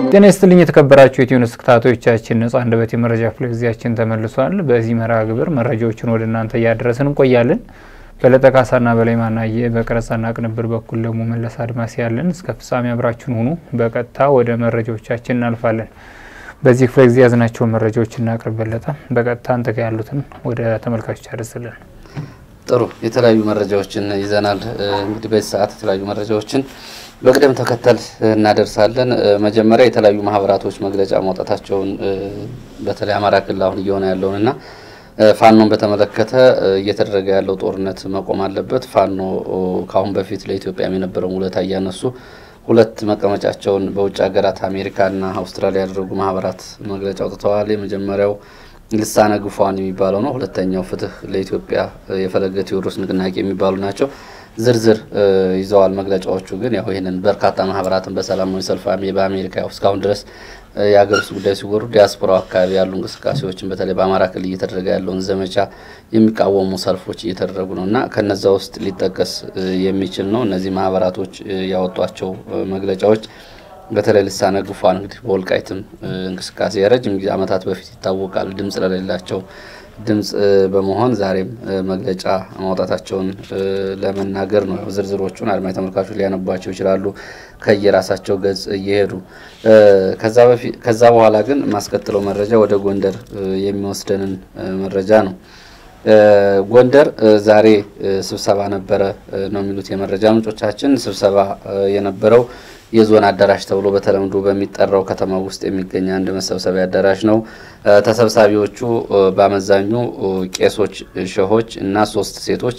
ጤና ይስጥልኝ የተከበራችሁ የኢትዮኒውስ ተከታታዮቻችን፣ ነጻ አንደበት የመረጃ ክፍለ ጊዜያችን ተመልሷል። በዚህ መርሃ ግብር መረጃዎችን ወደ እናንተ እያደረስን እንቆያለን። በለጠ ካሳና በላይ ማናየ፣ በቀረጻና ቅንብር በኩል ደግሞ መለስ አድማስ ያለን። እስከ ፍጻሜ አብራችሁን ሁኑ። በቀጥታ ወደ መረጃዎቻችን እናልፋለን። በዚህ ክፍለ ጊዜ ያዝናቸውን መረጃዎች እናቅርብ። በለጠ፣ በቀጥታ አንተ ጋ ያሉትን ወደ ተመልካቾች ያደርስልን። ጥሩ የተለያዩ መረጃዎችን ይዘናል። እንግዲህ በዚህ ሰዓት የተለያዩ መረጃዎችን በቅደም ተከተል እናደርሳለን። መጀመሪያ የተለያዩ ማህበራቶች መግለጫ ማውጣታቸውን በተለይ አማራ ክልል አሁን እየሆነ ያለውን እና ፋኖን በተመለከተ እየተደረገ ያለው ጦርነት መቆም አለበት። ፋኖ ከአሁን በፊት ለኢትዮጵያም የነበረውን ውለታ እያነሱ ሁለት መቀመጫቸውን በውጭ ሀገራት አሜሪካና አውስትራሊያ ያደረጉ ማህበራት መግለጫ አውጥተዋል። የመጀመሪያው ልሳነ ግፏን የሚባለው ነው። ሁለተኛው ፍትህ ለኢትዮጵያ የፈለገ ቴዎድሮስ ንቅናቄ የሚባሉ ናቸው። ዝርዝር ይዘዋል መግለጫዎቹ። ግን ያው ይህንን በርካታ ማህበራትን በሰላማዊ ሰልፍ በአሜሪካ ያው እስካሁን ድረስ የሀገር ውስጥ ጉዳይ ሲወሩ ዲያስፖራው አካባቢ ያሉ እንቅስቃሴዎችን በተለይ በአማራ ክልል እየተደረገ ያለውን ዘመቻ የሚቃወሙ ሰልፎች እየተደረጉ ነው እና ከነዛ ውስጥ ሊጠቀስ የሚችል ነው። እነዚህ ማህበራቶች ያወጧቸው መግለጫዎች በተለይ ልሳነ ግፏን እንግዲህ በወልቃይትም እንቅስቃሴ የረጅም ጊዜ ዓመታት በፊት ይታወቃል ድምጽ ለሌላቸው ድምጽ በመሆን ዛሬም መግለጫ ማውጣታቸውን ለመናገር ነው። ዝርዝሮቹን አድማጭ ተመልካቾች ሊያነቧቸው ይችላሉ ከየራሳቸው ገጽ እየሄዱ ከዛ በኋላ ግን ማስከትለው መረጃ ወደ ጎንደር የሚወስደንን መረጃ ነው። ጎንደር ዛሬ ስብሰባ ነበረ ነው የሚሉት የመረጃ ምንጮቻችን። ስብሰባ የነበረው የዞን አዳራሽ ተብሎ በተለምዶ በሚጠራው ከተማ ውስጥ የሚገኝ አንድ መሰብሰቢያ አዳራሽ ነው። ተሰብሳቢዎቹ በአመዛኙ ቄሶች፣ ሸሆች እና ሶስት ሴቶች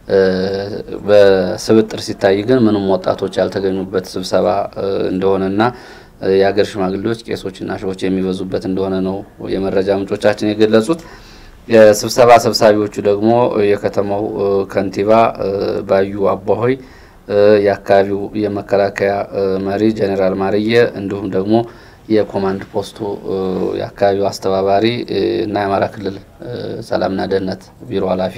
በስብጥር ሲታይ ግን ምንም ወጣቶች ያልተገኙበት ስብሰባ እንደሆነና የሀገር ሽማግሌዎች፣ ቄሶችና ሸሆች የሚበዙበት እንደሆነ ነው የመረጃ ምንጮቻችን የገለጹት። የስብሰባ ሰብሳቢዎቹ ደግሞ የከተማው ከንቲባ ባዩ አቧሆይ የአካባቢው የመከላከያ መሪ ጀኔራል ማርየ እንዲሁም ደግሞ የኮማንድ ፖስቱ የአካባቢው አስተባባሪ እና የአማራ ክልል ሰላምና ደህንነት ቢሮ ኃላፊ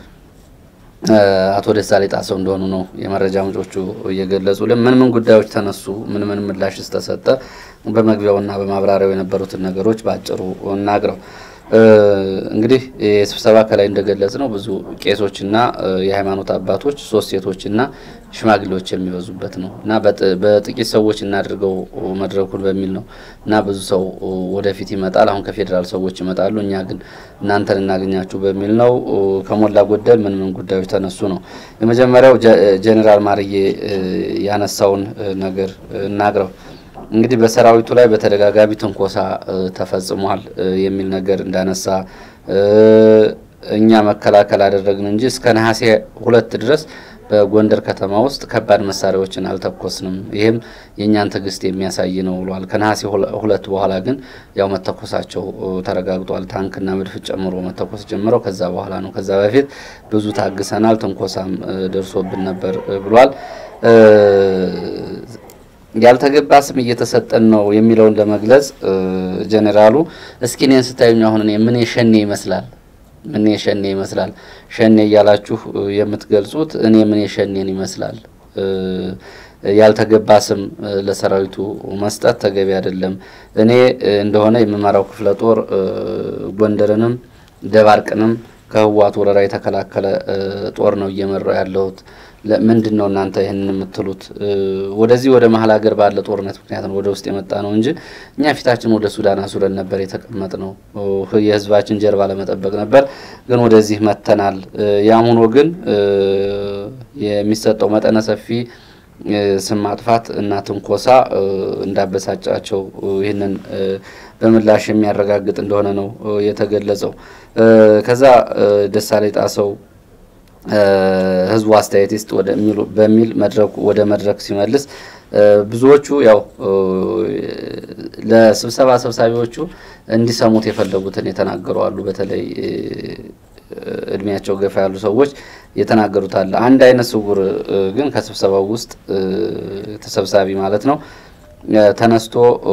አቶ ደሳሌ ጣሰው እንደሆኑ ነው የመረጃ ምንጮቹ እየገለጹልን። ምን ምን ጉዳዮች ተነሱ፣ ምን ምን ምላሽስ ተሰጠ፣ በመግቢያውና በማብራሪያው የነበሩትን ነገሮች በአጭሩ እናግረው። እንግዲህ የስብሰባ ከላይ እንደገለጽ ነው ብዙ ቄሶችና የሃይማኖት አባቶች ሶስት ሴቶችና ሽማግሌዎች የሚበዙበት ነው እና በጥቂት ሰዎች እናድርገው መድረኩን በሚል ነው እና ብዙ ሰው ወደፊት ይመጣል። አሁን ከፌዴራል ሰዎች ይመጣሉ፣ እኛ ግን እናንተን እናገኛችሁ በሚል ነው። ከሞላ ጎደል ምን ምን ጉዳዮች ተነሱ ነው። የመጀመሪያው ጀኔራል ማርዬ ያነሳውን ነገር እናግረው። እንግዲህ በሰራዊቱ ላይ በተደጋጋሚ ትንኮሳ ተፈጽሟል የሚል ነገር እንዳነሳ እኛ መከላከል አደረግን እንጂ እስከ ነሐሴ ሁለት ድረስ በጎንደር ከተማ ውስጥ ከባድ መሳሪያዎችን አልተኮስንም፣ ይህም የእኛን ትዕግስት የሚያሳይ ነው ብሏል። ከነሐሴ ሁለት በኋላ ግን ያው መተኮሳቸው ተረጋግጧል። ታንክና መድፍ ጨምሮ መተኮስ ጀምረው ከዛ በኋላ ነው። ከዛ በፊት ብዙ ታግሰናል፣ ትንኮሳም ደርሶብን ነበር ብሏል። ያልተገባ ስም እየተሰጠን ነው የሚለውን ለመግለጽ ጀኔራሉ እስኪ እኔን ስታዩኝ አሁን እኔ ምን ሸኔ ይመስላል ምን ሸኔ ይመስላል ሸኔ እያላችሁ የምትገልጹት እኔ ምን ሸኔን ይመስላል ያልተገባ ስም ለሰራዊቱ መስጠት ተገቢ አይደለም። እኔ እንደሆነ የምመራው ክፍለ ጦር ጎንደርንም ደባርቅንም ከህዋት ወረራ የተከላከለ ጦር ነው እየመራው ያለሁት። ምንድን ነው እናንተ ይህንን የምትሉት? ወደዚህ ወደ መሀል ሀገር ባለ ጦርነት ምክንያት ነው ወደ ውስጥ የመጣ ነው እንጂ እኛ ፊታችን ወደ ሱዳን አዙረን ነበር የተቀመጥ ነው። የህዝባችን ጀርባ ለመጠበቅ ነበር፣ ግን ወደዚህ መጥተናል። ያም ሆኖ ግን የሚሰጠው መጠነ ሰፊ ስም ማጥፋት እና ትንኮሳ እንዳበሳጫቸው ይህንን በምላሽ የሚያረጋግጥ እንደሆነ ነው የተገለጸው። ከዛ ደሳሌ ጣሰው ህዝቡ አስተያየት ይስጥ በሚል መድረኩ ወደ መድረክ ሲመልስ ብዙዎቹ ያው ለስብሰባ ሰብሳቢዎቹ እንዲሰሙት የፈለጉትን የተናገሩ አሉ። በተለይ እድሜያቸው ገፋ ያሉ ሰዎች የተናገሩት አለ። አንድ አይነ ስውር ግን ከስብሰባው ውስጥ ተሰብሳቢ ማለት ነው ተነስቶ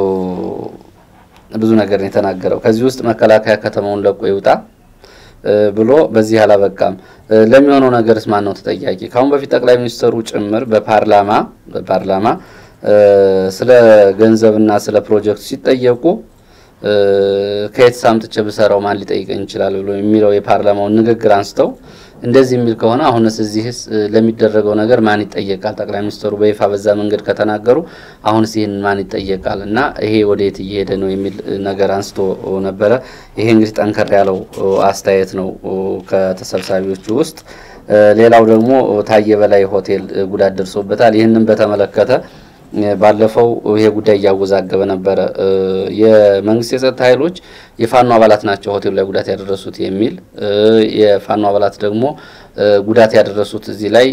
ብዙ ነገር ነው የተናገረው። ከዚህ ውስጥ መከላከያ ከተማውን ለቆ ይውጣ ብሎ በዚህ አላበቃም። ለሚሆነው ነገርስ ማን ነው ተጠያቂ? ከአሁን በፊት ጠቅላይ ሚኒስትሩ ጭምር በፓርላማ በፓርላማ ስለ ገንዘብና ስለ ፕሮጀክቱ ሲጠየቁ ከየት ሳምጥቼ ብሰራው ማን ሊጠይቀኝ ይችላል ብሎ የሚለው የፓርላማውን ንግግር አንስተው እንደዚህ የሚል ከሆነ አሁንስ እዚህስ ለሚደረገው ነገር ማን ይጠየቃል? ጠቅላይ ሚኒስትሩ በይፋ በዛ መንገድ ከተናገሩ አሁንስ ይህን ማን ይጠየቃል? እና ይሄ ወደየት እየሄደ ነው የሚል ነገር አንስቶ ነበረ። ይሄ እንግዲህ ጠንከር ያለው አስተያየት ነው ከተሰብሳቢዎቹ ውስጥ። ሌላው ደግሞ ታየ በላይ ሆቴል ጉዳት ደርሶበታል። ይህንን በተመለከተ ባለፈው ይሄ ጉዳይ እያወዛገበ ነበረ። የመንግስት የጸጥታ ኃይሎች የፋኖ አባላት ናቸው ሆቴሉ ላይ ጉዳት ያደረሱት የሚል የፋኖ አባላት ደግሞ ጉዳት ያደረሱት እዚህ ላይ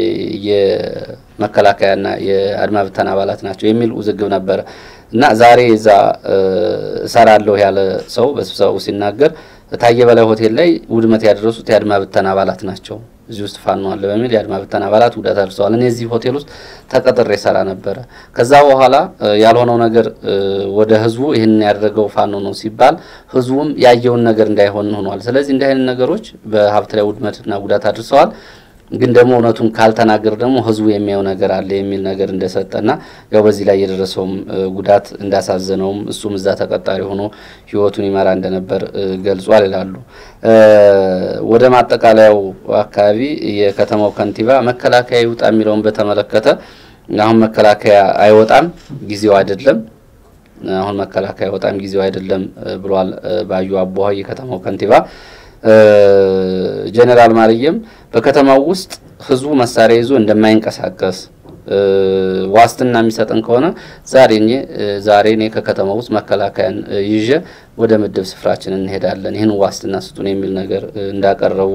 የመከላከያና የአድማ ብተና አባላት ናቸው የሚል ውዝግብ ነበረ እና ዛሬ እዛ እሰራለሁ ያለ ሰው በስብሰባው ሲናገር ታየ በላይ ሆቴል ላይ ውድመት ያደረሱት የአድማ ብተና አባላት ናቸው እዚህ ውስጥ ፋኖ አለ በሚል የአድማ ብተና አባላት ጉዳት አድርሰዋል። እኔ እዚህ ሆቴል ውስጥ ተቀጥሬ ሰራ ነበረ። ከዛ በኋላ ያልሆነው ነገር ወደ ህዝቡ ይህንን ያደረገው ፋኖ ነው ሲባል ህዝቡም ያየውን ነገር እንዳይሆን ሆኗል። ስለዚህ እንዲህ አይነት ነገሮች በሀብት ላይ ውድመትና ጉዳት አድርሰዋል። ግን ደግሞ እውነቱን ካልተናገር ደግሞ ህዝቡ የሚያየው ነገር አለ የሚል ነገር እንደሰጠና ያው በዚህ ላይ የደረሰውም ጉዳት እንዳሳዘነውም እሱም እዛ ተቀጣሪ ሆኖ ህይወቱን ይመራ እንደነበር ገልጿል ይላሉ። ወደ ማጠቃለያው አካባቢ የከተማው ከንቲባ መከላከያ ይውጣ የሚለውን በተመለከተ አሁን መከላከያ አይወጣም፣ ጊዜው አይደለም። አሁን መከላከያ አይወጣም፣ ጊዜው አይደለም ብሏል ባዩ አቦሀ የከተማው ከንቲባ። ጀኔራል ማርየም በከተማው ውስጥ ህዝቡ መሳሪያ ይዞ እንደማይንቀሳቀስ ዋስትና የሚሰጠን ከሆነ ዛሬ እኔ ዛሬ እኔ ከከተማ ውስጥ መከላከያን ይዤ ወደ ምድብ ስፍራችን እንሄዳለን፣ ይህን ዋስትና ስጡን የሚል ነገር እንዳቀረቡ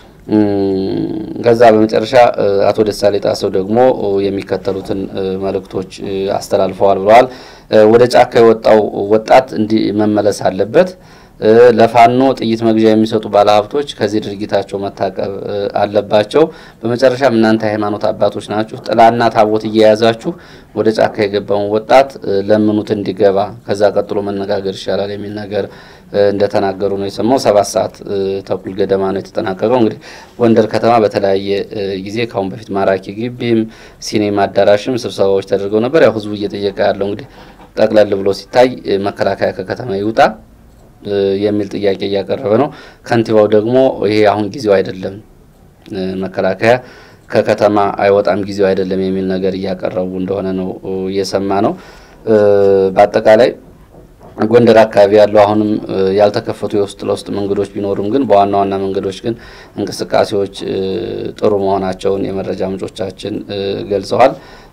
ከዛ በመጨረሻ አቶ ደሳሌ ጣሰው ደግሞ የሚከተሉትን መልእክቶች አስተላልፈዋል ብለዋል። ወደ ጫካ የወጣው ወጣት እንዲህ መመለስ አለበት። ለፋኖ ጥይት መግዣ የሚሰጡ ባለሀብቶች ከዚህ ድርጊታቸው መታቀብ አለባቸው። በመጨረሻም እናንተ ሃይማኖት አባቶች ናችሁ፣ ጥላና ታቦት እየያዛችሁ ወደ ጫካ የገባውን ወጣት ለምኑት እንዲገባ፣ ከዛ ቀጥሎ መነጋገር ይሻላል የሚል ነገር እንደተናገሩ ነው የሰማው። ሰባት ሰዓት ተኩል ገደማ ነው የተጠናቀቀው። እንግዲህ ጎንደር ከተማ በተለያየ ጊዜ ካሁን በፊት ማራኪ ግቢም ሲኔማ አዳራሽም ስብሰባዎች ተደርገው ነበር። ያው ህዝቡ እየጠየቀ ያለው እንግዲህ ጠቅለል ብሎ ሲታይ መከላከያ ከከተማ ይውጣ የሚል ጥያቄ እያቀረበ ነው። ከንቲባው ደግሞ ይሄ አሁን ጊዜው አይደለም፣ መከላከያ ከከተማ አይወጣም፣ ጊዜው አይደለም የሚል ነገር እያቀረቡ እንደሆነ ነው እየሰማ ነው። በአጠቃላይ ጎንደር አካባቢ ያለው አሁንም ያልተከፈቱ የውስጥ ለውስጥ መንገዶች ቢኖሩም ግን በዋና ዋና መንገዶች ግን እንቅስቃሴዎች ጥሩ መሆናቸውን የመረጃ ምንጮቻችን ገልጸዋል።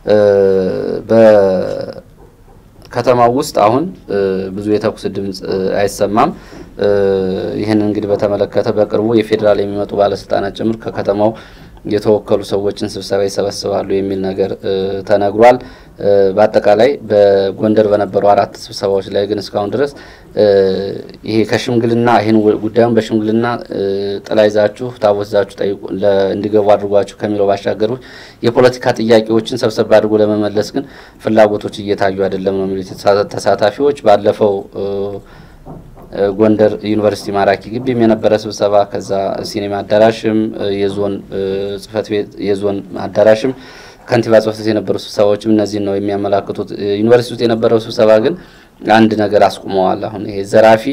ከተማው ውስጥ አሁን ብዙ የተኩስ ድምፅ አይሰማም። ይህንን እንግዲህ በተመለከተ በቅርቡ የፌዴራል የሚመጡ ባለስልጣናት ጭምር ከከተማው የተወከሉ ሰዎችን ስብሰባ ይሰበስባሉ የሚል ነገር ተነግሯል። በአጠቃላይ በጎንደር በነበሩ አራት ስብሰባዎች ላይ ግን እስካሁን ድረስ ይሄ ከሽምግልና ይህን ጉዳዩን በሽምግልና ጥላ ይዛችሁ ታቦት ይዛችሁ ጠይቁ እንዲገቡ አድርጓችሁ ከሚለው ባሻገር የፖለቲካ ጥያቄዎችን ሰብሰብ አድርጎ ለመመለስ ግን ፍላጎቶች እየታዩ አይደለም ነው የሚሉት ተሳታፊዎች። ባለፈው ጎንደር ዩኒቨርሲቲ ማራኪ ግቢም የነበረ ስብሰባ ከዛ ሲኔማ አዳራሽም የዞን ጽህፈት ቤት የዞን አዳራሽም ከንቲባ ጽህፈት ቤት የነበሩ ስብሰባዎችም እነዚህን ነው የሚያመላክቱት። ዩኒቨርሲቲ ውስጥ የነበረው ስብሰባ ግን አንድ ነገር አስቁመዋል። አሁን ይሄ ዘራፊ፣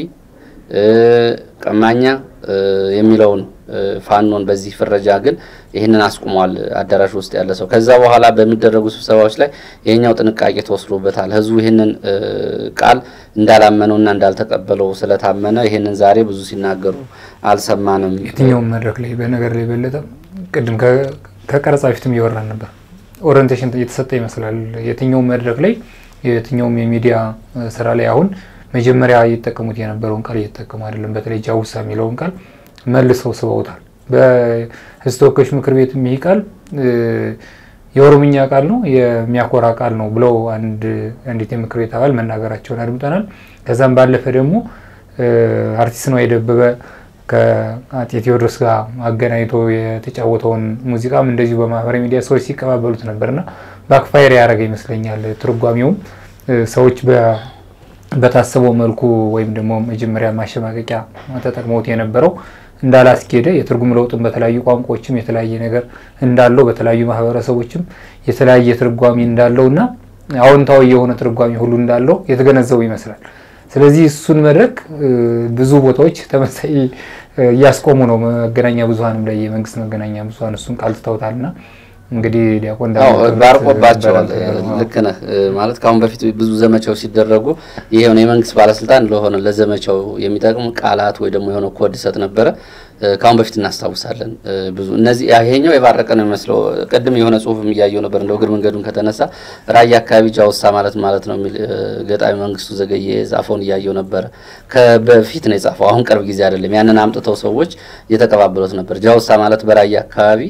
ቀማኛ የሚለውን ፋኖን በዚህ ፍረጃ ግን ይህንን አስቁሟል አዳራሽ ውስጥ ያለ ሰው። ከዛ በኋላ በሚደረጉ ስብሰባዎች ላይ ይሄኛው ጥንቃቄ ተወስዶበታል። ህዝቡ ይህንን ቃል እንዳላመነውና እንዳልተቀበለው ስለታመነ ይህንን ዛሬ ብዙ ሲናገሩ አልሰማንም። የትኛውም መድረክ ላይ በነገር ላይ በለጠ ቅድም ከቀረጻ በፊትም እያወራን ነበር። ኦሪንቴሽን እየተሰጠ ይመስላል። የትኛውም መድረክ ላይ የትኛውም የሚዲያ ስራ ላይ አሁን መጀመሪያ እየተጠቀሙት የነበረውን ቃል እየተጠቀሙ አይደለም። በተለይ ጃውሳ የሚለውን ቃል መልሰው ስበውታል። በህዝብ ተወካዮች ምክር ቤት ይህ ቃል የኦሮምኛ ቃል ነው፣ የሚያኮራ ቃል ነው ብለው አንዲት የምክር ቤት አባል መናገራቸውን አድምጠናል። ከዛም ባለፈ ደግሞ አርቲስት ነዋይ ደበበ ከአጤ ቴዎድሮስ ጋር አገናኝቶ የተጫወተውን ሙዚቃም እንደዚሁ በማህበራዊ ሚዲያ ሰዎች ሲቀባበሉት ነበርና ባክፋየር ያደረገ ይመስለኛል። ትርጓሜውም ሰዎች በታሰበው መልኩ ወይም ደግሞ መጀመሪያ ማሸማቀቂያ ተጠቅመውት የነበረው እንዳላስኬደ የትርጉም ለውጥም በተለያዩ ቋንቋዎችም የተለያየ ነገር እንዳለው በተለያዩ ማህበረሰቦችም የተለያየ ትርጓሜ እንዳለው እና አዎንታዊ የሆነ ትርጓሜ ሁሉ እንዳለው የተገነዘቡ ይመስላል። ስለዚህ እሱን መድረክ ብዙ ቦታዎች ተመሳይ እያስቆሙ ነው። መገናኛ ብዙኃንም ላይ የመንግስት መገናኛ ብዙኃን እሱን ቃል ትተውታልና እንግዲህ ዲያቆን ባርቆባቸዋል። ልክ ነህ ማለት ከአሁን በፊት ብዙ ዘመቻዎች ሲደረጉ ይሄውን የመንግስት ባለስልጣን ለሆነ ለዘመቻው የሚጠቅም ቃላት ወይ ደግሞ የሆነ ኮድ ይሰጥ ነበረ። ከአሁን በፊት እናስታውሳለን። ብዙ እነዚህ ይሄኛው የባረቀ ነው የሚመስለው። ቅድም የሆነ ጽሁፍም እያየው ነበር እንደው እግር መንገዱን ከተነሳ ራያ አካባቢ ጃውሳ ማለት ማለት ነው የሚል ገጣሚ መንግስቱ ዘገየ የጻፈውን እያየው ነበረ። በፊት ነው የጻፈው፣ አሁን ቅርብ ጊዜ አይደለም። ያንን አምጥተው ሰዎች እየተቀባበሉት ነበር። ጃውሳ ማለት በራያ አካባቢ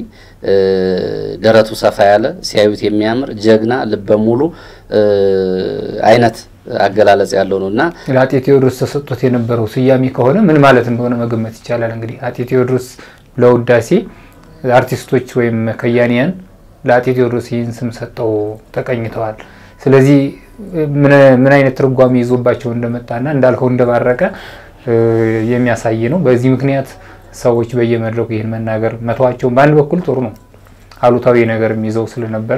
ደረቱ ሰፋ ያለ ሲያዩት የሚያምር ጀግና ልበ ሙሉ አይነት አገላለጽ ያለው ነው እና ለአጤ ቴዎድሮስ ተሰጥቶት የነበረው ስያሜ ከሆነ ምን ማለት እንደሆነ መገመት ይቻላል። እንግዲህ አጤ ቴዎድሮስ ለውዳሴ አርቲስቶች ወይም ከያኒያን ለአጤ ቴዎድሮስ ይህን ስም ሰጠው ተቀኝተዋል። ስለዚህ ምን አይነት ትርጓሜ ይዞባቸው እንደመጣና እንዳልከው እንደባረቀ የሚያሳይ ነው። በዚህ ምክንያት ሰዎች በየመድረኩ ይህን መናገር መተዋቸውን በአንድ በኩል ጥሩ ነው፣ አሉታዊ ነገር ይዘው ስለነበረ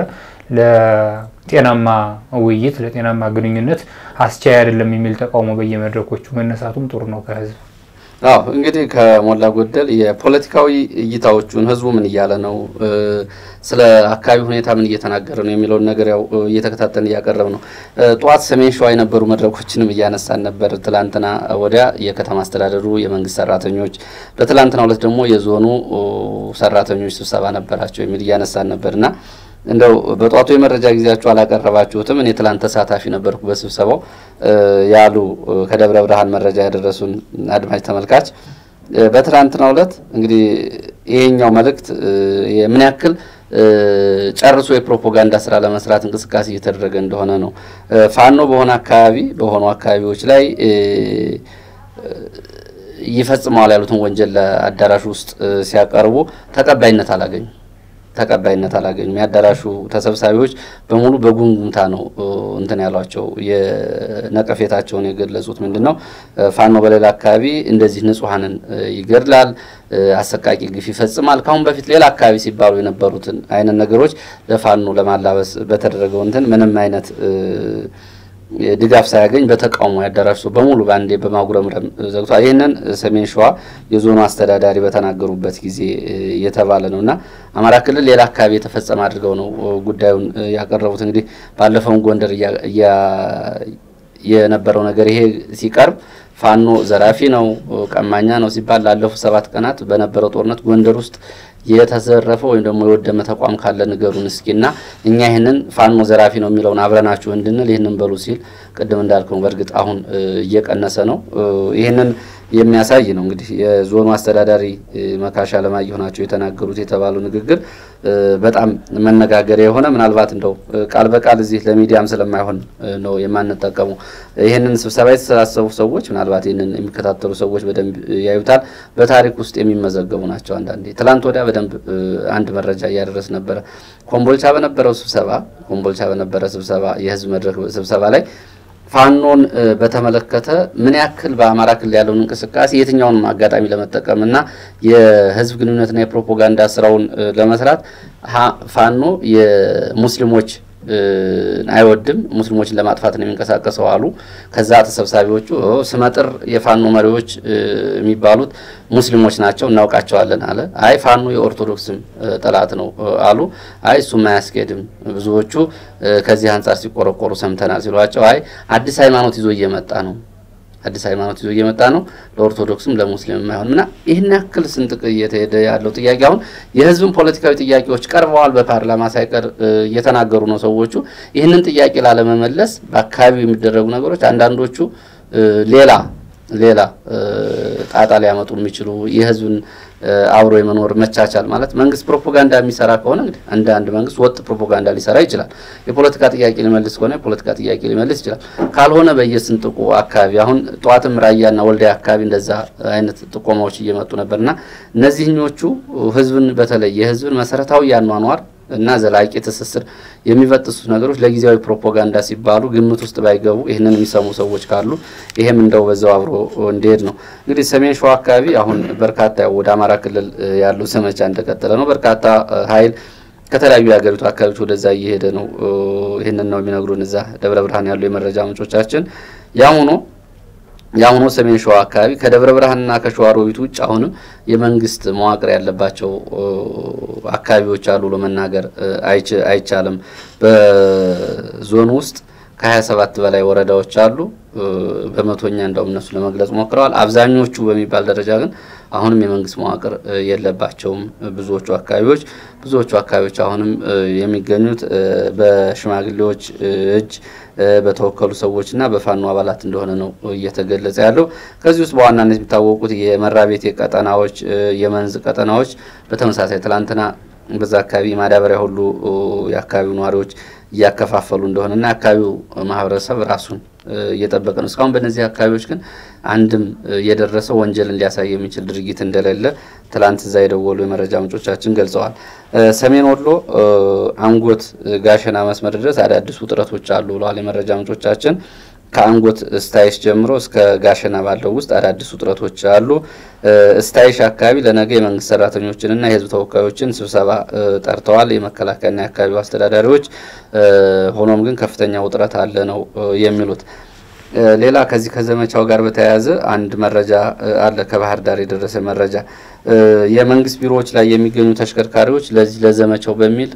ለጤናማ ውይይት ለጤናማ ግንኙነት አስቻይ አይደለም የሚል ተቃውሞ በየመድረኮቹ መነሳቱም ጥሩ ነው ከህዝብ። አዎ እንግዲህ ከሞላ ጎደል የፖለቲካዊ እይታዎቹን ህዝቡ ምን እያለ ነው፣ ስለ አካባቢ ሁኔታ ምን እየተናገረ ነው የሚለውን ነገር ያው እየተከታተልን እያቀረብ ነው። ጠዋት ሰሜን ሸዋ የነበሩ መድረኮችንም እያነሳን ነበር። ትላንትና ወዲያ የከተማ አስተዳደሩ የመንግስት ሰራተኞች፣ በትላንትና ሁለት ደግሞ የዞኑ ሰራተኞች ስብሰባ ነበራቸው የሚል እያነሳን ነበር እና እንደው በጧቱ የመረጃ ጊዜያችሁ አላቀረባችሁትም። እኔ ትላንት ተሳታፊ ነበርኩ በስብሰባው ያሉ ከደብረ ብርሃን መረጃ ያደረሱን አድማጭ ተመልካች በትላንትናው ዕለት እንግዲህ ይሄኛው መልእክት ምን ያክል ጨርሶ የፕሮፓጋንዳ ስራ ለመስራት እንቅስቃሴ እየተደረገ እንደሆነ ነው። ፋኖ በሆነ አካባቢ በሆኑ አካባቢዎች ላይ ይፈጽመዋል ያሉትን ወንጀል ለአዳራሽ ውስጥ ሲያቀርቡ ተቀባይነት አላገኙም ተቀባይነት አላገኙም። የአዳራሹ ተሰብሳቢዎች በሙሉ በጉምጉምታ ነው እንትን ያሏቸው የነቀፌታቸውን የገለጹት። ምንድን ነው ፋኖ በሌላ አካባቢ እንደዚህ ንጹሐንን ይገድላል፣ አሰቃቂ ግፍ ይፈጽማል። ካሁን በፊት ሌላ አካባቢ ሲባሉ የነበሩትን አይነት ነገሮች ለፋኖ ለማላበስ በተደረገው እንትን ምንም አይነት ድጋፍ ሳያገኝ በተቃውሞ ያዳራሽ ሰው በሙሉ በአንዴ በማጉረምረም ዘግቷል። ይህንን ሰሜን ሸዋ የዞኑ አስተዳዳሪ በተናገሩበት ጊዜ የተባለ ነው እና አማራ ክልል ሌላ አካባቢ የተፈጸመ አድርገው ነው ጉዳዩን ያቀረቡት። እንግዲህ ባለፈውን ጎንደር የነበረው ነገር ይሄ ሲቀርብ ፋኖ ዘራፊ ነው፣ ቀማኛ ነው ሲባል ላለፉት ሰባት ቀናት በነበረው ጦርነት ጎንደር ውስጥ የተዘረፈ ወይም ደግሞ የወደመ ተቋም ካለ ንገሩን እስኪና እኛ ይህንን ፋኖ ዘራፊ ነው የሚለውን አብረናችሁ እንድንል ይህንን በሉ ሲል ቅድም እንዳልከው በእርግጥ አሁን እየቀነሰ ነው። ይህንን የሚያሳይ ነው እንግዲህ የዞኑ አስተዳዳሪ መካሻ አለማየሁ ናቸው የተናገሩት የተባለው ንግግር በጣም መነጋገሪያ የሆነ ምናልባት እንደው ቃል በቃል እዚህ ለሚዲያም ስለማይሆን ነው የማንጠቀመው። ይህንን ስብሰባ የተሰባሰቡ ሰዎች ምናልባት ይህንን የሚከታተሉ ሰዎች በደንብ ያዩታል። በታሪክ ውስጥ የሚመዘገቡ ናቸው። አንዳንዴ ትላንት ወዲያ በደንብ አንድ መረጃ እያደረስ ነበረ። ኮምቦልቻ በነበረው ስብሰባ ኮምቦልቻ በነበረ ስብሰባ የህዝብ መድረክ ስብሰባ ላይ ፋኖን በተመለከተ ምን ያክል በአማራ ክልል ያለውን እንቅስቃሴ የትኛውንም አጋጣሚ ለመጠቀም እና የህዝብ ግንኙነትና የፕሮፓጋንዳ ስራውን ለመስራት ፋኖ የሙስሊሞች አይወድም፣ ሙስሊሞችን ለማጥፋት ነው የሚንቀሳቀሰው አሉ። ከዛ ተሰብሳቢዎቹ ስመጥር የፋኖ መሪዎች የሚባሉት ሙስሊሞች ናቸው እናውቃቸዋለን አለ። አይ ፋኖ የኦርቶዶክስም ጠላት ነው አሉ። አይ እሱም አያስኬድም፣ ብዙዎቹ ከዚህ አንጻር ሲቆረቆሩ ሰምተናል ሲሏቸው፣ አይ አዲስ ሃይማኖት ይዞ እየመጣ ነው አዲስ ሃይማኖት ይዞ እየመጣ ነው ለኦርቶዶክስም ለሙስሊም የማይሆን ምና ይህን ያክል ስንጥቅ እየተሄደ ያለው ጥያቄ አሁን የህዝብን ፖለቲካዊ ጥያቄዎች ቀርበዋል። በፓርላማ ሳይቀር እየተናገሩ ነው ሰዎቹ። ይህንን ጥያቄ ላለመመለስ በአካባቢው የሚደረጉ ነገሮች አንዳንዶቹ ሌላ ሌላ ጣጣ ሊያመጡ የሚችሉ የህዝብን አብሮ የመኖር መቻቻል ማለት መንግስት ፕሮፓጋንዳ የሚሰራ ከሆነ እንግዲህ አንድ አንድ መንግስት ወጥ ፕሮፓጋንዳ ሊሰራ ይችላል። የፖለቲካ ጥያቄ ሊመልስ ከሆነ የፖለቲካ ጥያቄ ሊመልስ ይችላል። ካልሆነ በየስንጥቁ አካባቢ አሁን ጠዋትም ራያና ወልዲያ አካባቢ እንደዛ አይነት ጥቆማዎች እየመጡ ነበርና እነዚህኞቹ ህዝብን በተለይ የህዝብን መሰረታዊ ያኗኗር እና ዘላቂ ትስስር የሚበጥሱት ነገሮች ለጊዜያዊ ፕሮፓጋንዳ ሲባሉ ግምት ውስጥ ባይገቡ ይህንን የሚሰሙ ሰዎች ካሉ ይሄም እንደው በዛው አብሮ እንዲሄድ ነው። እንግዲህ ሰሜን ሸዋ አካባቢ አሁን በርካታ ወደ አማራ ክልል ያሉ ዘመቻ እንደቀጠለ ነው። በርካታ ኃይል ከተለያዩ የሀገሪቱ አካባቢዎች ወደዛ እየሄደ ነው። ይህንን ነው የሚነግሩን እዛ ደብረ ብርሃን ያሉ የመረጃ ምንጮቻችን። ያም ሆኖ ያም ሆኖ ሰሜን ሸዋ አካባቢ ከደብረ ብርሃንና ከሸዋሮቢት ውጭ አሁንም የመንግስት መዋቅር ያለባቸው አካባቢዎች አሉ ብሎ መናገር አይቻልም። በዞኑ ውስጥ ከሀያ ሰባት በላይ ወረዳዎች አሉ። በመቶኛ እንደውም እነሱ ለመግለጽ ሞክረዋል። አብዛኞቹ በሚባል ደረጃ ግን አሁንም የመንግስት መዋቅር የለባቸውም። ብዙዎቹ አካባቢዎች ብዙዎቹ አካባቢዎች አሁንም የሚገኙት በሽማግሌዎች እጅ በተወከሉ ሰዎችና በፋኖ አባላት እንደሆነ ነው እየተገለጸ ያለው። ከዚህ ውስጥ በዋናነት የሚታወቁት የመራቤቴ ቀጠናዎች፣ የመንዝ ቀጠናዎች በተመሳሳይ ትላንትና በዛ አካባቢ ማዳበሪያ ሁሉ የአካባቢው ነዋሪዎች እያከፋፈሉ እንደሆነና የአካባቢው ማህበረሰብ ራሱን እየጠበቀ ነው። እስካሁን በእነዚህ አካባቢዎች ግን አንድም የደረሰ ወንጀልን ሊያሳይ የሚችል ድርጊት እንደሌለ ትላንት እዛ የደወሉ የመረጃ ምንጮቻችን ገልጸዋል። ሰሜን ወሎ አንጎት ጋሸና መስመር ድረስ አዳዲስ ውጥረቶች አሉ ብለዋል የመረጃ ምንጮቻችን። ከአንጎት ስታይሽ ጀምሮ እስከ ጋሸና ባለው ውስጥ አዳዲስ ውጥረቶች አሉ። ስታይሽ አካባቢ ለነገ የመንግስት ሰራተኞችንና የህዝብ ተወካዮችን ስብሰባ ጠርተዋል የመከላከያና የአካባቢው አስተዳዳሪዎች። ሆኖም ግን ከፍተኛ ውጥረት አለ ነው የሚሉት። ሌላ ከዚህ ከዘመቻው ጋር በተያያዘ አንድ መረጃ አለ። ከባህር ዳር የደረሰ መረጃ የመንግስት ቢሮዎች ላይ የሚገኙ ተሽከርካሪዎች ለዚህ ለዘመቻው በሚል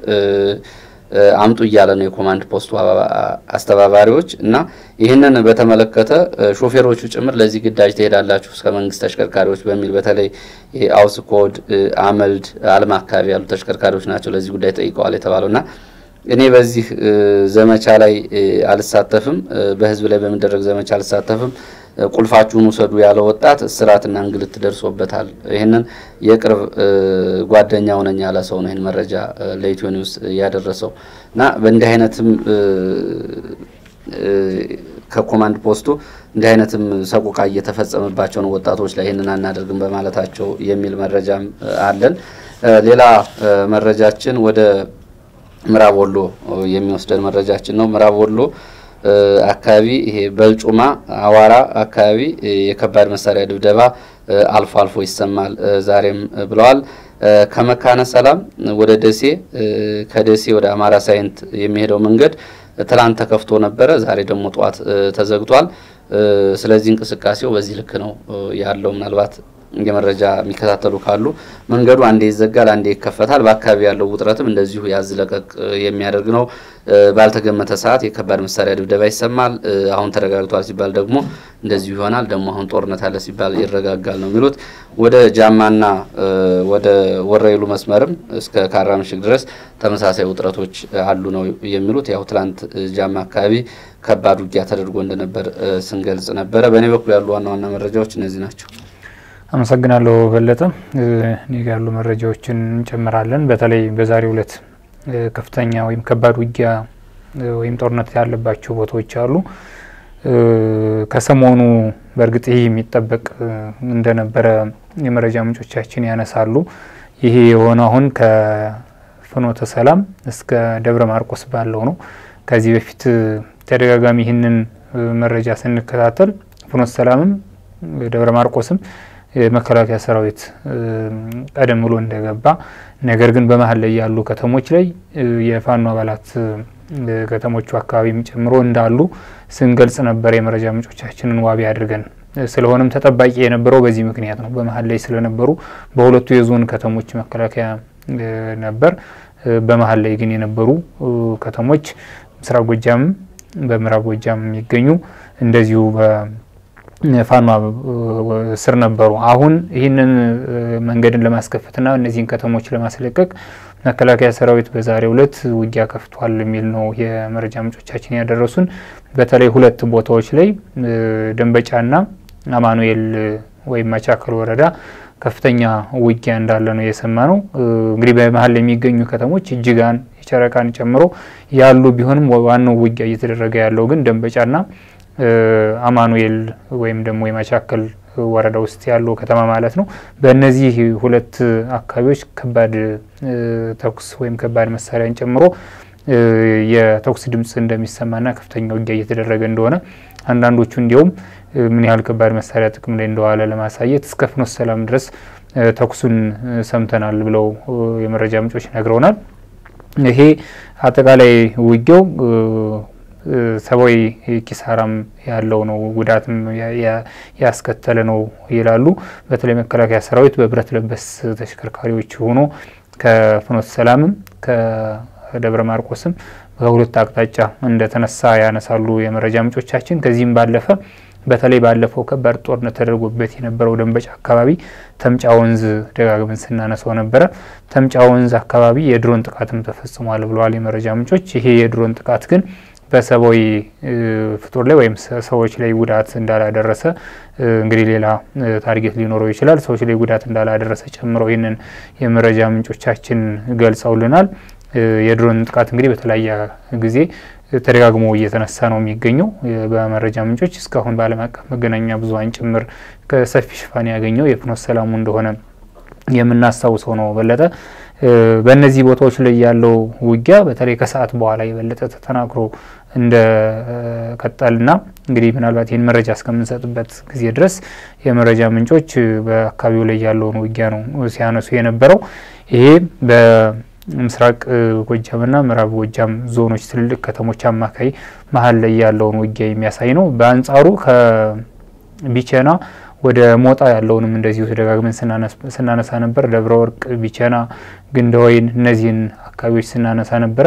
አምጡ እያለ ነው የኮማንድ ፖስቱ አስተባባሪዎች እና ይህንን በተመለከተ ሾፌሮቹ ጭምር ለዚህ ግዳጅ ትሄዳላችሁ እስከ መንግስት ተሽከርካሪዎች በሚል በተለይ አውስ ኮድ፣ አመልድ፣ አልማ አካባቢ ያሉ ተሽከርካሪዎች ናቸው ለዚህ ጉዳይ ጠይቀዋል የተባለው እና እኔ በዚህ ዘመቻ ላይ አልሳተፍም፣ በህዝብ ላይ በሚደረግ ዘመቻ አልሳተፍም፣ ቁልፋችሁን ውሰዱ ያለ ወጣት እስራትና እንግልት ደርሶበታል። ይህንን የቅርብ ጓደኛው ነኝ ያለ ሰው ነው ይህን መረጃ ለኢትዮ ኒውስ ያደረሰው እና በእንዲህ አይነትም ከኮማንድ ፖስቱ እንዲህ አይነትም ሰቆቃ እየተፈጸመባቸው ነው ወጣቶች ላይ ይህንን አናደርግም በማለታቸው የሚል መረጃም አለን። ሌላ መረጃችን ወደ ምዕራብ ወሎ የሚወስደን መረጃችን ነው። ምዕራብ ወሎ አካባቢ ይሄ በልጩማ አዋራ አካባቢ የከባድ መሳሪያ ድብደባ አልፎ አልፎ ይሰማል ዛሬም ብለዋል። ከመካነ ሰላም ወደ ደሴ ከደሴ ወደ አማራ ሳይንት የሚሄደው መንገድ ትላንት ተከፍቶ ነበረ። ዛሬ ደግሞ ጠዋት ተዘግቷል። ስለዚህ እንቅስቃሴው በዚህ ልክ ነው ያለው። ምናልባት የመረጃ የሚከታተሉ ካሉ መንገዱ አንዴ ይዘጋል፣ አንዴ ይከፈታል። በአካባቢ ያለው ውጥረትም እንደዚሁ ያዝ ለቀቅ የሚያደርግ ነው። ባልተገመተ ሰዓት የከባድ መሳሪያ ድብደባ ይሰማል። አሁን ተረጋግቷል ሲባል ደግሞ እንደዚሁ ይሆናል። ደግሞ አሁን ጦርነት አለ ሲባል ይረጋጋል ነው የሚሉት። ወደ ጃማና ወደ ወረይሉ መስመርም እስከ ካራ ምሽግ ድረስ ተመሳሳይ ውጥረቶች አሉ ነው የሚሉት። ያው ትላንት ጃማ አካባቢ ከባድ ውጊያ ተደርጎ እንደነበር ስንገልጽ ነበረ። በእኔ በኩል ያሉ ዋና ዋና መረጃዎች እነዚህ ናቸው። አመሰግናለሁ በለጠ። እኔ ጋ ያሉ መረጃዎችን እንጨምራለን። በተለይ በዛሬው ዕለት ከፍተኛ ወይም ከባድ ውጊያ ወይም ጦርነት ያለባቸው ቦታዎች አሉ። ከሰሞኑ በእርግጥ ይህ የሚጠበቅ እንደነበረ የመረጃ ምንጮቻችን ያነሳሉ። ይሄ የሆነ አሁን ከፍኖተ ሰላም እስከ ደብረ ማርቆስ ባለው ነው። ከዚህ በፊት ተደጋጋሚ ይህንን መረጃ ስንከታተል ፍኖተ ሰላምም ደብረ ማርቆስም የመከላከያ ሰራዊት ቀደም ብሎ እንደገባ ነገር ግን በመሀል ላይ ያሉ ከተሞች ላይ የፋኖ አባላት ከተሞቹ አካባቢም ጨምሮ እንዳሉ ስንገልጽ ነበር የመረጃ ምንጮቻችንን ዋቢ አድርገን። ስለሆነም ተጠባቂ የነበረው በዚህ ምክንያት ነው። በመሀል ላይ ስለነበሩ በሁለቱ የዞን ከተሞች መከላከያ ነበር። በመሀል ላይ ግን የነበሩ ከተሞች ምስራቅ ጎጃምም በምዕራብ ጎጃም የሚገኙ እንደዚሁ ፋኖ ስር ነበሩ። አሁን ይህንን መንገድን ለማስከፈትና እነዚህን ከተሞች ለማስለቀቅ መከላከያ ሰራዊት በዛሬው ዕለት ውጊያ ከፍቷል የሚል ነው የመረጃ ምንጮቻችን ያደረሱን። በተለይ ሁለት ቦታዎች ላይ ደንበጫና አማኑኤል ወይም መቻከል ወረዳ ከፍተኛ ውጊያ እንዳለ ነው የሰማ ነው። እንግዲህ በመሀል የሚገኙ ከተሞች እጅጋን የጨረቃን ጨምሮ ያሉ ቢሆንም ዋናው ውጊያ እየተደረገ ያለው ግን ደንበጫና አማኑኤል ወይም ደግሞ የመቻከል ወረዳ ውስጥ ያለው ከተማ ማለት ነው። በእነዚህ ሁለት አካባቢዎች ከባድ ተኩስ ወይም ከባድ መሳሪያን ጨምሮ የተኩስ ድምፅ እንደሚሰማና ከፍተኛ ውጊያ እየተደረገ እንደሆነ አንዳንዶቹ እንዲያውም ምን ያህል ከባድ መሳሪያ ጥቅም ላይ እንደዋለ ለማሳየት እስከ ፍኖተ ሰላም ድረስ ተኩሱን ሰምተናል ብለው የመረጃ ምንጮች ነግረውናል። ይሄ አጠቃላይ ውጊያው ሰብአዊ ኪሳራም ያለው ነው፣ ጉዳትም ያስከተለ ነው ይላሉ። በተለይ መከላከያ ሰራዊት በብረት ለበስ ተሽከርካሪዎች ሆኖ ከፍኖተ ሰላምም ከደብረ ማርቆስም ከሁለት አቅጣጫ እንደተነሳ ያነሳሉ የመረጃ ምንጮቻችን። ከዚህም ባለፈ በተለይ ባለፈው ከባድ ጦርነት ተደርጎበት የነበረው ደንበጫ አካባቢ ተምጫ ወንዝ ደጋግመን ስናነሳው ነበረ። ተምጫ ወንዝ አካባቢ የድሮን ጥቃትም ተፈጽሟል ብለዋል የመረጃ ምንጮች። ይሄ የድሮን ጥቃት ግን በሰብአዊ ፍጡር ላይ ወይም ሰዎች ላይ ጉዳት እንዳላደረሰ እንግዲህ ሌላ ታርጌት ሊኖረው ይችላል። ሰዎች ላይ ጉዳት እንዳላደረሰ ጨምረው ይህንን የመረጃ ምንጮቻችን ገልጸውልናል። የድሮን ጥቃት እንግዲህ በተለያየ ጊዜ ተደጋግሞ እየተነሳ ነው የሚገኘው በመረጃ ምንጮች። እስካሁን በዓለም አቀፍ መገናኛ ብዙኃን ጭምር ከሰፊ ሽፋን ያገኘው የፍኖተ ሰላሙ እንደሆነ የምናስታውሰው ነው። በለጠ በእነዚህ ቦታዎች ላይ ያለው ውጊያ በተለይ ከሰዓት በኋላ የበለጠ ተጠናክሮ እንደ ቀጠልና እንግዲህ ምናልባት ይህን መረጃ እስከምንሰጥበት ጊዜ ድረስ የመረጃ ምንጮች በአካባቢው ላይ ያለውን ውጊያ ነው ሲያነሱ የነበረው ይሄ ምስራቅ ጎጃምና ምዕራብ ጎጃም ዞኖች ትልልቅ ከተሞች አማካይ መሀል ላይ ያለውን ውጊያ የሚያሳይ ነው። በአንጻሩ ከቢቸና ወደ ሞጣ ያለውንም እንደዚሁ ተደጋግመን ስናነሳ ነበር። ደብረ ወርቅ፣ ቢቸና፣ ግንደወይን እነዚህን አካባቢዎች ስናነሳ ነበረ።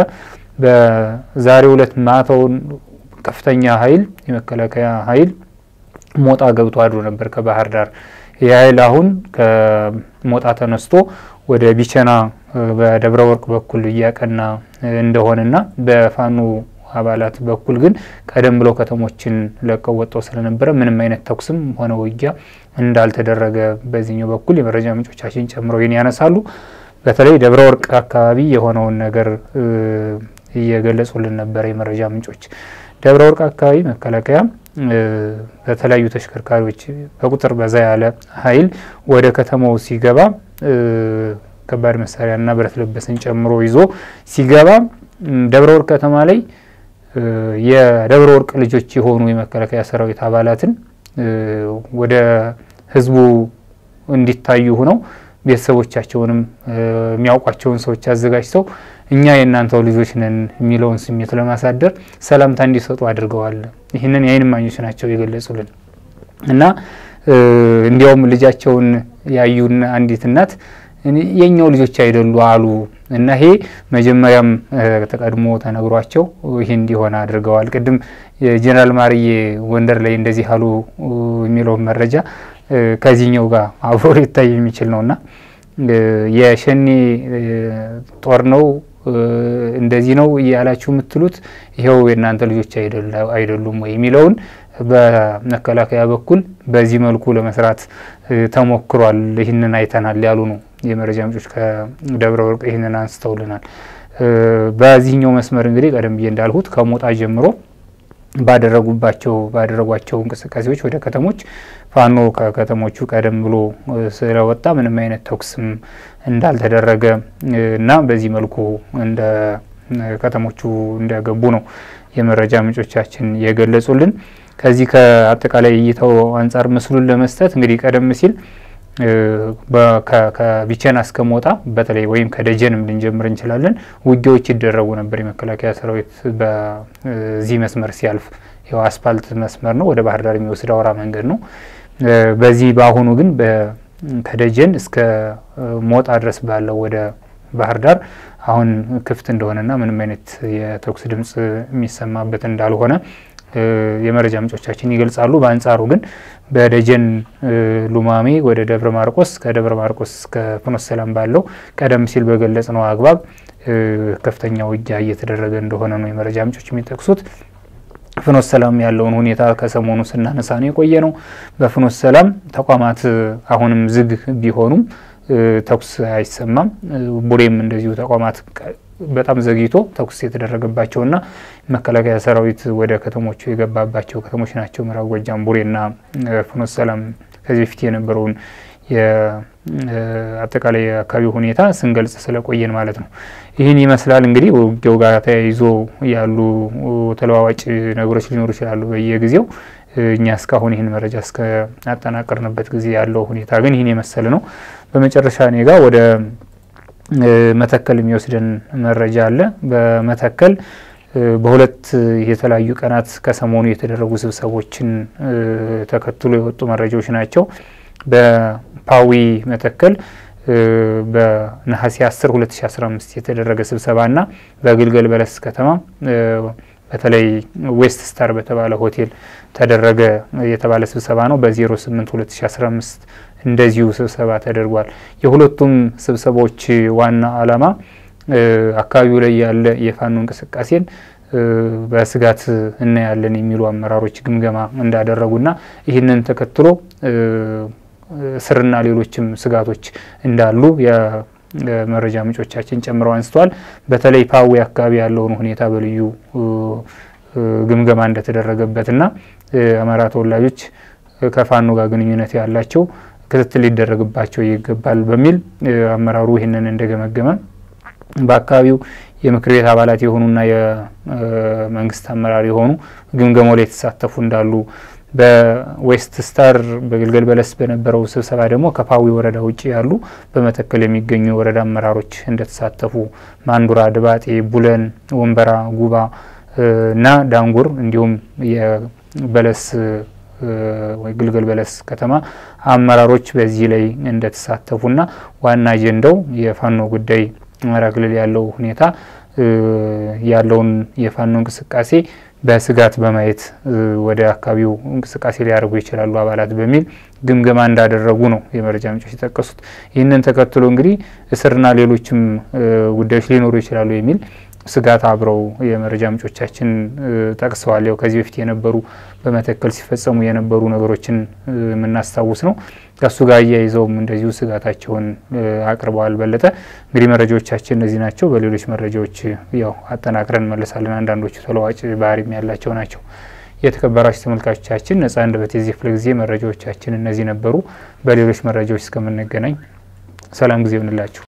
በዛሬው ዕለት ማታውን ከፍተኛ ኃይል የመከላከያ ኃይል ሞጣ ገብቶ አድሮ ነበር ከባህር ዳር። ይህ ኃይል አሁን ከሞጣ ተነስቶ ወደ ቢቸና በደብረ ወርቅ በኩል እያቀና እንደሆነና በፋኖ አባላት በኩል ግን ቀደም ብለው ከተሞችን ለቀው ወጥተው ስለነበረ ምንም አይነት ተኩስም ሆነ ውጊያ እንዳልተደረገ በዚህኛው በኩል የመረጃ ምንጮቻችን ጨምረው ይህን ያነሳሉ። በተለይ ደብረ ወርቅ አካባቢ የሆነውን ነገር እየገለጹልን ነበረ የመረጃ ምንጮች። ደብረ ወርቅ አካባቢ መከላከያ በተለያዩ ተሽከርካሪዎች በቁጥር በዛ ያለ ኃይል ወደ ከተማው ሲገባ ከባድ መሳሪያና ብረት ለበስን ጨምሮ ይዞ ሲገባ ደብረ ወርቅ ከተማ ላይ የደብረ ወርቅ ልጆች የሆኑ የመከላከያ ሰራዊት አባላትን ወደ ህዝቡ እንዲታዩ ሆነው ቤተሰቦቻቸውንም የሚያውቋቸውን ሰዎች አዘጋጅተው እኛ የእናንተው ልጆች ነን የሚለውን ስሜት ለማሳደር ሰላምታ እንዲሰጡ አድርገዋል። ይህንን የዓይን እማኞች ናቸው የገለጹልን እና እንዲያውም ልጃቸውን ያዩን አንዲት እናት የኛው ልጆች አይደሉ አሉ እና ይሄ መጀመሪያም ተቀድሞ ተነግሯቸው ይህ እንዲሆን አድርገዋል። ቅድም የጀኔራል ማርዬ ጎንደር ላይ እንደዚህ አሉ የሚለውን መረጃ ከዚህኛው ጋር አብሮ ሊታይ የሚችል ነውና የሸኔ ጦር ነው እንደዚህ ነው እያላችሁ የምትሉት ይኸው የእናንተ ልጆች አይደሉም ወይ የሚለውን በመከላከያ በኩል በዚህ መልኩ ለመስራት ተሞክሯል። ይህንን አይተናል ያሉ ነው የመረጃ ምንጮች ከደብረ ወርቅ ይህንን አንስተውልናል። በዚህኛው መስመር እንግዲህ ቀደም ብዬ እንዳልሁት ከሞጣ ጀምሮ ባደረጉባቸው ባደረጓቸው እንቅስቃሴዎች ወደ ከተሞች ፋኖ ከከተሞቹ ቀደም ብሎ ስለወጣ ምንም አይነት ተኩስም እንዳልተደረገ እና በዚህ መልኩ እንደ ከተሞቹ እንደገቡ ነው የመረጃ ምንጮቻችን የገለጹልን። ከዚህ ከአጠቃላይ እይታው አንጻር ምስሉን ለመስጠት እንግዲህ ቀደም ሲል ከቢቸና እስከ ሞጣ በተለይ ወይም ከደጀንም ልንጀምር እንችላለን ውጊያዎች ይደረጉ ነበር። የመከላከያ ሰራዊት በዚህ መስመር ሲያልፍ ያው አስፓልት መስመር ነው፣ ወደ ባህር ዳር የሚወስድ አውራ መንገድ ነው። በዚህ በአሁኑ ግን ከደጀን እስከ ሞጣ ድረስ ባለው ወደ ባህር ዳር አሁን ክፍት እንደሆነና ምንም አይነት የተኩስ ድምጽ የሚሰማበት እንዳልሆነ የመረጃ ምንጮቻችን ይገልጻሉ። በአንጻሩ ግን በደጀን ሉማሜ ወደ ደብረ ማርቆስ ከደብረ ማርቆስ እስከ ፍኖተ ሰላም ባለው ቀደም ሲል በገለጽ ነው አግባብ ከፍተኛ ውጊያ እየተደረገ እንደሆነ ነው የመረጃ ምንጮች የሚጠቅሱት። ፍኖተ ሰላም ያለውን ሁኔታ ከሰሞኑ ስናነሳ ነው የቆየ ነው። በፍኖተ ሰላም ተቋማት አሁንም ዝግ ቢሆኑም ተኩስ አይሰማም። ቡሬም እንደዚሁ ተቋማት በጣም ዘግይቶ ተኩስ የተደረገባቸውና መከላከያ ሰራዊት ወደ ከተሞቹ የገባባቸው ከተሞች ናቸው። ምዕራብ ጎጃም ቡሬና ፍኖተ ሰላም ከዚህ በፊት የነበረውን የአጠቃላይ አካባቢ ሁኔታ ስንገልጽ ስለቆየን ማለት ነው። ይህን ይመስላል እንግዲህ ውጊያው ጋር ተያይዞ ያሉ ተለዋዋጭ ነገሮች ሊኖሩ ይችላሉ በየጊዜው። እኛ እስካሁን ይህን መረጃ እስከ አጠናቀርንበት ጊዜ ያለው ሁኔታ ግን ይህን የመሰለ ነው። በመጨረሻ እኔ ጋር ወደ መተከል የሚወስደን መረጃ አለ። በመተከል በሁለት የተለያዩ ቀናት ከሰሞኑ የተደረጉ ስብሰቦችን ተከትሎ የወጡ መረጃዎች ናቸው። በፓዊ መተከል በነሐሴ 10 2015 የተደረገ ስብሰባና በግልገል በለስ ከተማ በተለይ ዌስት ስታር በተባለ ሆቴል ተደረገ የተባለ ስብሰባ ነው። በ08 2015 እንደዚሁ ስብሰባ ተደርጓል። የሁለቱም ስብሰባዎች ዋና ዓላማ አካባቢው ላይ ያለ የፋኖ እንቅስቃሴን በስጋት እናያለን የሚሉ አመራሮች ግምገማ እንዳደረጉና ይህንን ተከትሎ እስርና ሌሎችም ስጋቶች እንዳሉ የመረጃ ምንጮቻችን ጨምረው አንስተዋል። በተለይ ፓዊ አካባቢ ያለውን ሁኔታ በልዩ ግምገማ እንደተደረገበትና አማራ ተወላጆች ከፋኖ ጋር ግንኙነት ያላቸው ክትትል ሊደረግባቸው ይገባል በሚል አመራሩ ይህንን እንደገመገመ በአካባቢው የምክር ቤት አባላት የሆኑና የመንግስት አመራር የሆኑ ግምገማው ላይ የተሳተፉ እንዳሉ በዌስት ስታር በግልገል በለስ በነበረው ስብሰባ ደግሞ ከፓዊ ወረዳ ውጭ ያሉ በመተከል የሚገኙ የወረዳ አመራሮች እንደተሳተፉ ማንዱራ፣ ድባጤ፣ ቡለን፣ ወንበራ፣ ጉባ እና ዳንጉር እንዲሁም የበለስ ወይ ግልገል በለስ ከተማ አመራሮች በዚህ ላይ እንደተሳተፉና ዋና አጀንዳው የፋኖ ጉዳይ አማራ ክልል ያለው ሁኔታ ያለውን የፋኖ እንቅስቃሴ በስጋት በማየት ወደ አካባቢው እንቅስቃሴ ሊያደርጉ ይችላሉ አባላት በሚል ግምገማ እንዳደረጉ ነው የመረጃ ምንጮች የጠቀሱት። ይህንን ተከትሎ እንግዲህ እስርና ሌሎችም ጉዳዮች ሊኖሩ ይችላሉ የሚል ስጋት አብረው የመረጃ ምንጮቻችን ጠቅሰዋል። ያው ከዚህ በፊት የነበሩ በመተከል ሲፈጸሙ የነበሩ ነገሮችን የምናስታውስ ነው። ከእሱ ጋር አያይዘውም እንደዚሁ ስጋታቸውን አቅርበዋል። በለጠ እንግዲህ መረጃዎቻችን እነዚህ ናቸው። በሌሎች መረጃዎች ያው አጠናቅረን እንመለሳለን። አንዳንዶቹ ተለዋጭ ባህሪም ያላቸው ናቸው። የተከበራችሁ ተመልካቾቻችን ነጻ አንደበት የዚህ ክፍለ ጊዜ መረጃዎቻችን እነዚህ ነበሩ። በሌሎች መረጃዎች እስከምንገናኝ ሰላም ጊዜ ይሆንላችሁ።